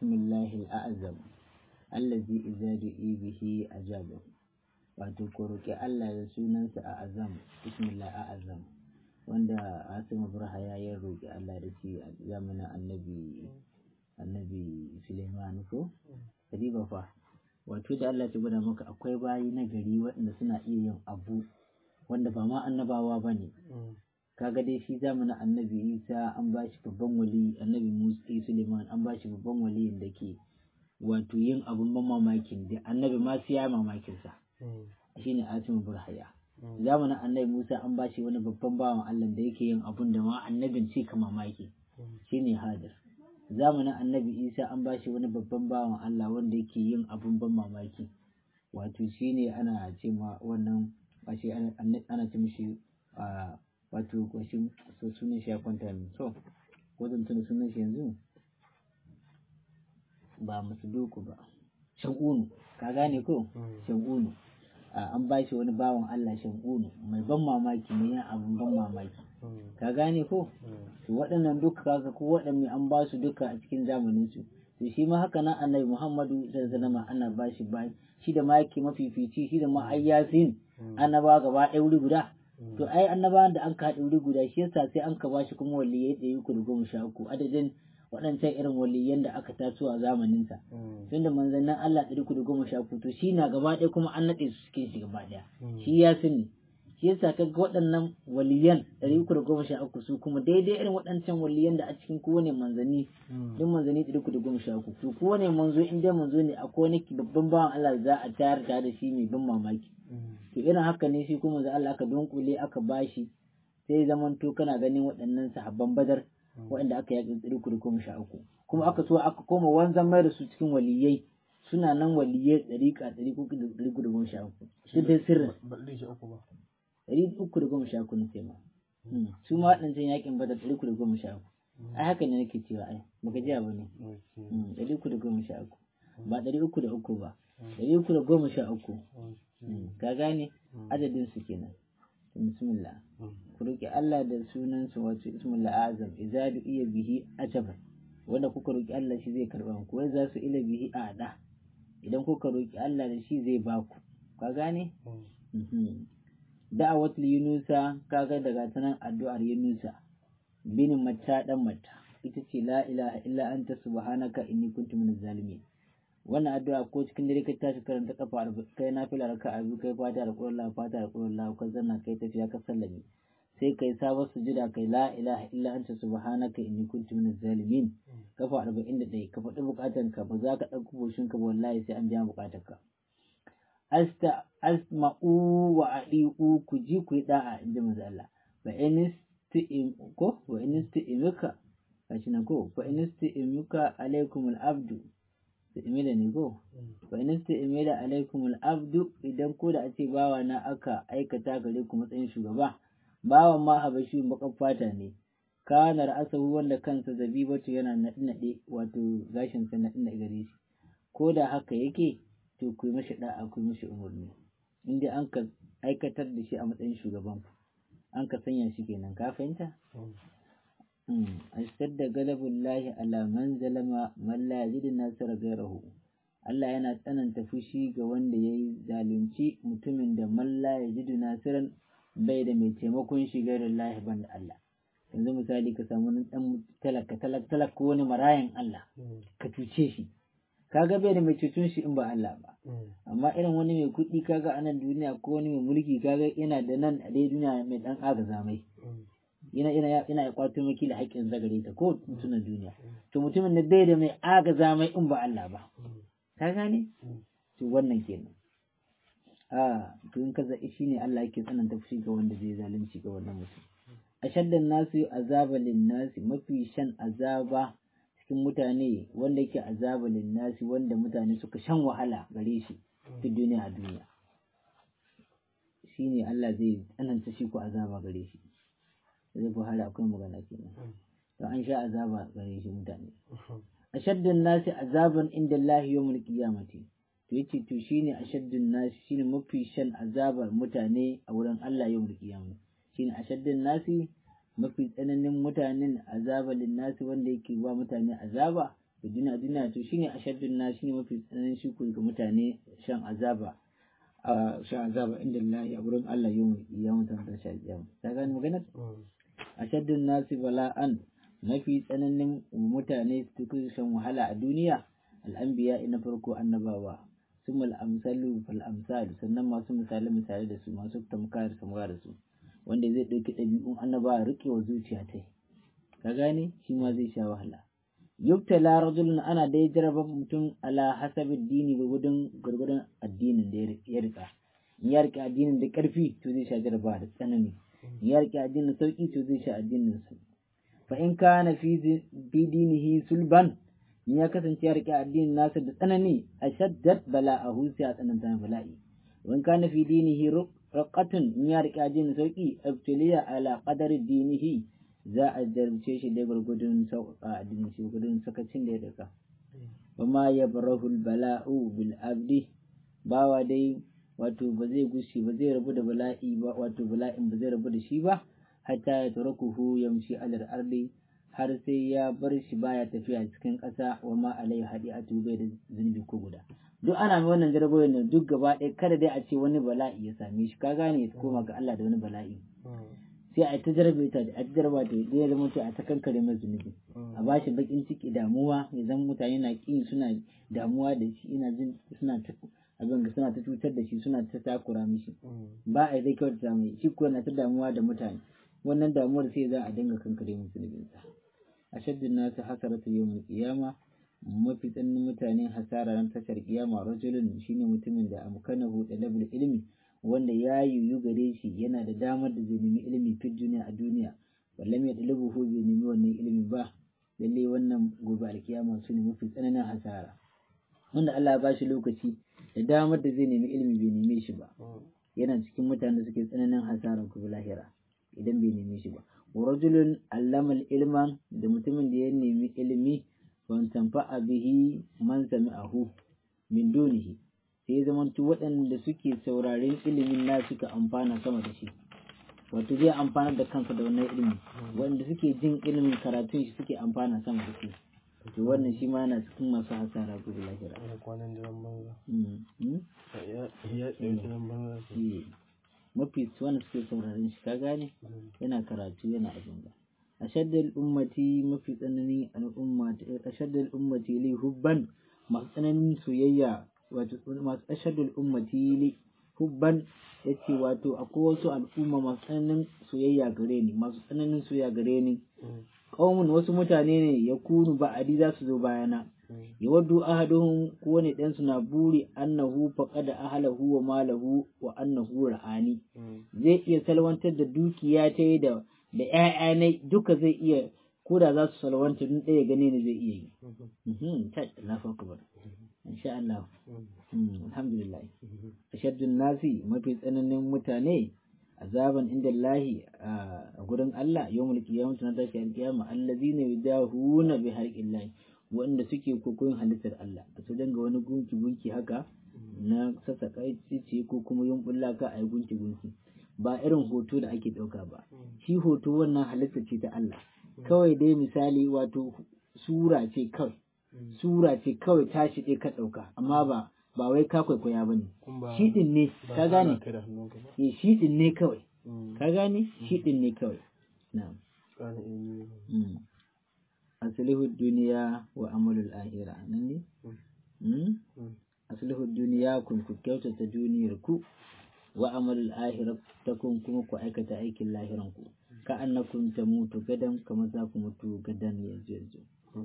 bismillahi al'azam allazi idza du'i bihi ajaba wato ko roki Allah da sunansa a azam bismillah a azam wanda Asim Burha ya yi roki Allah da shi a zamanin annabi annabi Suleiman ko kadiba fa wato da Allah ta gwada maka akwai bayi na gari waɗanda suna iya yin abu wanda ba ma annabawa ba ne kaga dai shi zamanin annabi isa an ba shi babban wali annabi musa suleiman an ba shi babban wali da ke wato yin abun ban mamakin da annabi ma su ya mamakin sa shine asimu burhaya zamanin annabi musa an ba shi wani babban bawan allah da yake yin abun da ma annabin ce ka mamaki shine hadar zamanin annabi isa an ba shi wani babban bawan allah wanda yake yin abun ban mamaki wato shine ana ce ma wannan ba shi ana ce mishi a wato kwashin so sunan shi ya kwanta min so ko zan tuna sunan shi yanzu ba musu doku ba shagunu ka gane ko shagunu an ba shi wani bawan Allah shagunu mai ban mamaki mai yin abin ban mamaki ka gane ko to waɗannan duka kaga ko waɗanne an ba su duka a cikin zamanin su to shi ma haka nan annabi Muhammadu sallallahu alaihi wasallam ana ba shi ba shi da ma yake mafifici shi da ma ayyasin annaba gaba ɗaya wuri guda to ai annabawan da an ka haɗe wuri guda shi yasa sai an ka bashi kuma waliyai ɗari uku da goma sha uku adadin waɗancan irin waliyan da aka taso a zamanin sa tunda manzannin Allah ɗari uku da goma sha uku to shi na gaba ɗaya kuma an naɗe su cikin shi gaba ɗaya shi ya sani shi yasa ka ga waɗannan waliyan ɗari uku da goma sha uku su kuma daidai irin waɗancan waliyan da a cikin kowane manzanni duk manzanni ɗari uku da goma sha uku to kowane manzo in dai manzo ne akwai wani babban bawan Allah za a tayar da shi mai ban mamaki to irin haka ne shi kuma da Allah aka dunkule aka bashi sai zaman to kana ganin waɗannan sahabban badar waɗanda aka yaƙi tsiri kudu kuma sha uku kuma aka so aka koma wanzan mai da su cikin waliyai suna nan waliyai ɗari ka ɗari kudu da ɗari kudu goma sha uku shi dai sirrin ɗari uku da goma sha uku na sai ma su ma waɗancan yaƙin badar ɗari kudu goma sha uku ai haka ne nake cewa ai baka ji ba ne ɗari uku da goma sha uku ba ɗari uku da uku ba ɗari uku da goma sha uku ka gane adadin su kenan bismillah ku roki Allah da sunan su wato ismullah azam idza iya bihi ajaban wanda kuka roki Allah shi zai karba ku wai za su ila bihi ada idan kuka roki Allah da shi zai ba ku ka gane da'awat yunusa kaga daga tanan addu'ar yunusa bin matta dan matta ita ce la ilaha illa anta subhanaka inni kuntu minaz zalimin wannan addu'a ko cikin dare ka tashi karanta kafa arba'in kai na fila raka abu kai fata da ƙuran fata da ƙuran ka zanna kai tafiya ka sallame sai kai sabon sujuda kai la ilaha illa anta subhanaka inni kuntu minaz zalimin kafa arba'in da ɗaya ka faɗi buƙatar ka ba za ka ɗauki boshin ka wallahi sai an biya buƙatar ka asta asma'u wa adi'u ku ji ku yi da'a inji manzo Allah fa in ko wa in isti'imuka kashi na ko fa in isti'imuka alaikumul abdu imida ne ko fa in imida alaikum al-abdu idan ko da a ce bawa na aka aikata gare ku matsayin shugaba bawan ma habashi bakan fata ne kana ra'asahu wanda kansa zabibatu yana naɗe naɗe wato gashin sa naɗe naɗe gare shi ko da haka yake to ku yi mashi da'a ku yi mashi umarni inda an ka aikatar da shi a matsayin shugaban an ka sanya shi kenan ka fahimta ashtadda galabullahi ala man zalama man la yajidu nasara gairahu Allah yana tsananta fushi ga wanda ya yi zalunci mutumin da man la yajidu nasiran bai da mai taimakon shi gairin lahi ban da Allah yanzu misali ka samu wani dan talaka talak talak ko wani marayan Allah ka cuce shi kaga bai da mai cutun shi in ba Allah ba amma irin wani mai kuɗi kaga a nan duniya ko wani mai mulki kaga yana da nan a dai duniya mai dan agaza mai yana yana yana ya kwato maki da haƙƙin zagare ta ko mutumin duniya to mutumin da bai da mai agaza mai in ba Allah ba ka gane to wannan kenan a to in kaza shine Allah yake tsananta fushi ga wanda zai zalunci ga wannan mutum ashaddan nasu azaba nasi mafi shan azaba cikin mutane wanda yake azaba nasi wanda mutane suka shan wahala gare shi duk duniya a duniya shine Allah zai tsananta shi ko azaba gare shi zai buhari akwai magana kenan to an sha azaba gare shi mutane ashaddun nasi azaban inda Allah yawmul qiyamati to yace to shine ashaddun nasi shine mafi shan azabar mutane a wurin Allah yawmul qiyamati shine ashaddun nasi mafi tsananin mutanen azaba nasi wanda yake ba mutane azaba da duniya duniya to shine ashaddun na shine mafi tsananin shi ga mutane shan azaba a shan azaba inda Allah a wurin Allah yau ya mutan da shi ya ta gani magana ashaddun nasi bala'an mafi tsananin mutane su shan wahala a duniya al'anbiya na farko annabawa summa al'amsalu fal amsal sannan masu misali misali da su masu tamka da samga da su wanda zai ɗauki ɗabi'un annabawa rike wa zuciya ta ka gane shi ma zai sha wahala yubtala rajulun ana dai jaraba mutum ala hasabi dini gurgudun gurgudun addinin da ya rika in ya rike addinin da karfi to zai sha jaraba da tsanani in ya rike addinin sauki to zai sha addinin sa fa in kana fi dinihi sulban in ya kasance ya rike addinin nasa da tsanani ashaddat bala'ahu sai a tsananta bala'i wa in kana fi dinihi raqatun in ya rike addinin sauki abtiliya ala qadari dinihi za a jarumce shi dai gwargwadon sauƙaƙa addinin shi gwargwadon sakacin da ya daka wa ma ya barahul bala'u bil abdi bawa dai wato ba zai gushi ba zai rabu da bala'i ba wato bala'in ba zai rabu da shi ba hatta ya tarakuhu yamshi alal ardi har sai ya bar shi baya tafiya cikin ƙasa wa ma alai hadi a bai da zunubi ko guda duk ana mai wannan jarabawa ne duk gaba ɗaya kada dai a ce wani bala'i ya same shi ka gane ya koma ga Allah da wani bala'i sai a ta jarabe ta a ta jaraba ta ya zama to a ta kankare mai zunubi a ba shi bakin ciki damuwa ya zama mutane na kin suna damuwa da shi ina jin suna ta abin suna ta cutar da shi suna ta takura mishi ba a zai kyauta mai shi ko na ta damuwa da mutane wannan damuwar sai za a dinga kankare mai zunubinsa a shaddin nasu hasaratu yawmul qiyama mafi tsananin mutane hasara ran tashar kiyama rajulun shine mutumin da amkanahu talabul ilmi wanda ya yiwu gare shi yana da damar da zai nemi ilimi fi duniya a duniya wallam ya dalibu hu bai nemi wannan ilimi ba lalle wannan gobe alkiyama su ne mafi tsananin hasara wanda Allah ya ba shi lokaci da damar da zai nemi ilimi bai neme shi ba yana cikin mutanen da suke tsananin hasara gobe lahira idan bai neme shi ba wa rajulun allama ilman da mutumin da ya nemi ilimi wan tanfa'a bihi man sami'ahu min dunihi sai zamantu waɗanda suke sauraren ilimin na suka amfana sama da shi wato zai amfana da kansa da wannan ilimi waɗanda suke jin ilimin karatun shi suke amfana sama da shi to wannan shi ma yana cikin masu hasara gobe lahira mafi wanda suke sauraren shi ka gane yana karatu yana abin da ashaddal ummati mafi tsanani al'umma ashaddal ummati li hubban masu tsananin soyayya wato masu ashadul ummati li hubban yace wato akwai wasu al'umma masu tsananin soyayya gare ni masu tsananin soyayya gare ni qaumun wasu mutane ne ya kunu ba'adi za su zo bayana ya waddu ahaduhum kowane ɗan su na buri annahu faqada ahlahu wa malahu wa annahu ra'ani zai iya salwantar da dukiya ta da da ƴaƴa ne duka zai iya ko da za su salwanta dun ɗaya gane ne zai iya yi ta na farko insha Allah alhamdulillah ashaddun nasi mafi tsananin mutane azaban inda Allahi a gurin Allah yawmul qiyamah na tashi alqiyama allazina yudahuna bi harqillahi wanda suke kokoyin halittar Allah su danga wani gunki gunki haka na sassaka ce ko kuma yumbulla ka a gunki gunki ba irin hoto da ake ɗauka ba shi hoto wannan halitta ce ta Allah kawai dai misali wato sura ce kawai sura ce kawai tashi ɗaya ka ɗauka amma ba ba wai ka kwaikwaya ba ne shi ɗin ne ka gane eh shi ɗin ne kawai ka gane shi ɗin ne kawai na asalihu duniya wa amalul ahira nan ne asalihu duniya kun ku kyautata duniyar ku wa amalul ahira ta kun kuma ku aikata aikin lahiran ku ka annakum tamutu gadan kamar za ku mutu gadan yanzu yanzu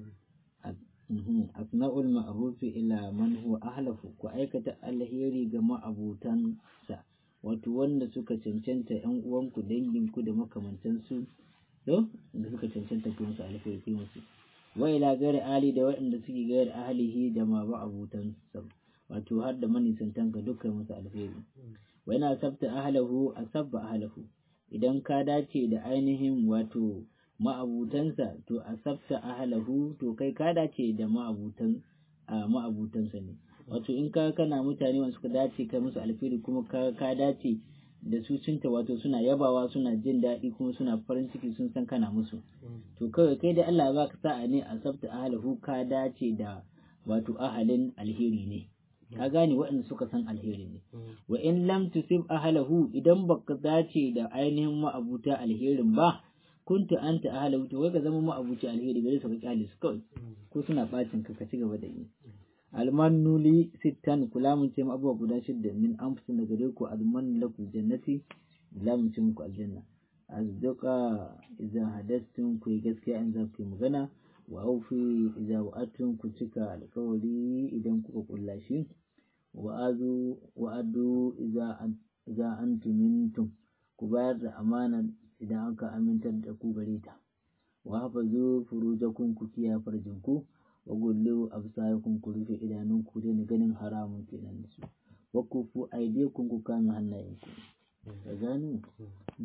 asna'ul ma'rufi ila man huwa ahlafu ku aikata alheri ga ma'abutansa wato wanda suka cancanta yan uwanku danginku da makamantansu to da suka cancanta ku musu alheri ku musu wa ila gari ali da waɗanda suke gari ahlihi da ma ma'abutansa wato har da manisantan ka dukkan musu alheri wa ina sabta ahlahu asabba ahlahu idan ka dace da ainihin wato ma'abutansa to a sabta ahalahu to kai ka dace da ma'abutan ma'abutansa ne wato in ka kana mutane wanda suka dace kai musu alfiri kuma ka ka dace da su cinta wato suna yabawa suna jin daɗi kuma suna farin ciki sun san kana musu to kawai kai da Allah ba ka sa'a ne a sabta ahalahu ka dace da wato ahalin alheri ne ka gane waɗanda suka san alheri ne wa in lam tusib ahalahu idan baka dace da ainihin ma'abuta alherin ba kunta anta ahalahu to wai ka zama ma'abuci alheri gare su ka kyale su kawai ko suna bacin ka ka ci gaba da yi almanu li sittan kula mun ce abubuwa guda shidda min anfusin daga gare ku almanu lakum jannati la mun ce muku aljanna azduqa idza hadastum ku yi gaskiya in za ku yi magana wa aufi idza wa'atum ku cika alkawari idan kuka kulla shi wa azu wa adu idza idza antum mintum ku bayar da amana idan aka amintar da ku gare ta wa hafazu furujakum ku kiyaye farjinku wa gullu absarakum ku rufe idanunku da ganin haramun kenan da su wa kufu aidiyakum ku kame hannayenku ka gani